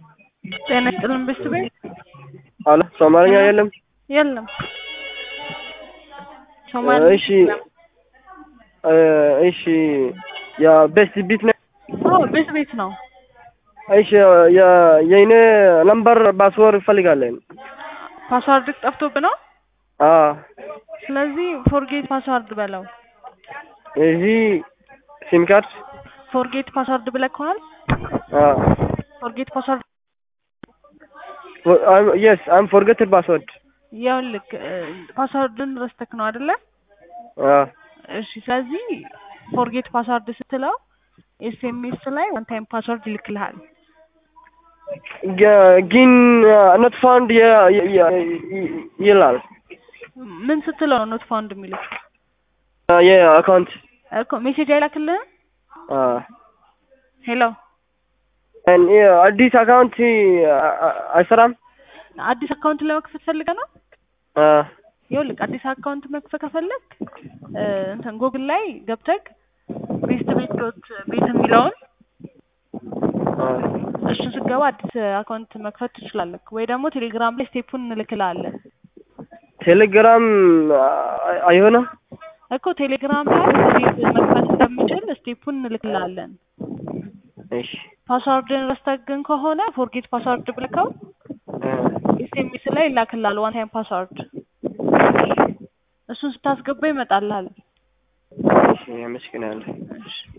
ጤና ይስጥልን ቤስት ቤት አለ ሶማልኛ የለም። የለም ሶማሊ እሺ እ እሺ የቤስት ቢት ነው። አዎ ቤት ቤት ነው። እሺ የ- የኔ ነምበር ፓስወርድ እፈልጋለን። ፓስዋርድ ጠፍቶብህ ነው። አ ስለዚህ ፎርጌት ፓስዋርድ በለው። እዚህ ሲም ካርድ ፎርጌት ፓስዋርድ ብለህ ከሆነ አ ፎርጌት ፓስዋርድ የስ አም ፎርጌትድ ፓስወርድ ይኸውልህ ፓስዋርድን ረስተክ ነው አይደለ? አ እሺ ስለዚህ ፎርጌት ፓስዋርድ ስትለው ኤስኤምኤስ ላይ ዋን ታይም ፓስዋርድ ይልክልሃል። ግ- ግን ኖት ፋውንድ ይላል ምን ስትለው ነው ኖት ፋውንድ የሚልክ? የአካውንት እኮ ሜሴጅ አይላክልህም? አ ሄሎ አዲስ አካውንት አይሰራም። አዲስ አካውንት ለመክፈት ፈልገህ ነው? አ ይኸውልህ አዲስ አካውንት መክፈት ከፈለግ እንትን ጉግል ላይ ገብተህ ቤስት ቤት ዶት ቤት የሚለውን አ እሱን ስትገባ አዲስ አካውንት መክፈት ትችላለህ። ወይ ደግሞ ቴሌግራም ላይ ስቴፑን እንልክልሃለን ቴሌግራም አይሆንም። እኮ ቴሌግራም ላይ እንዴት መክፈት እንደሚችል ስቴፑን እንልክልሃለን። እሺ ፓስዋርድን ረስተህ ግን ከሆነ ፎርጌት ፓስዋርድ ብለከው ኤስኤምኤስ ላይ ይላክልሃል ዋን ታይም ፓስዋርድ እሱን ስታስገባ ይመጣልሃል። እሺ አመሰግናለሁ። እሺ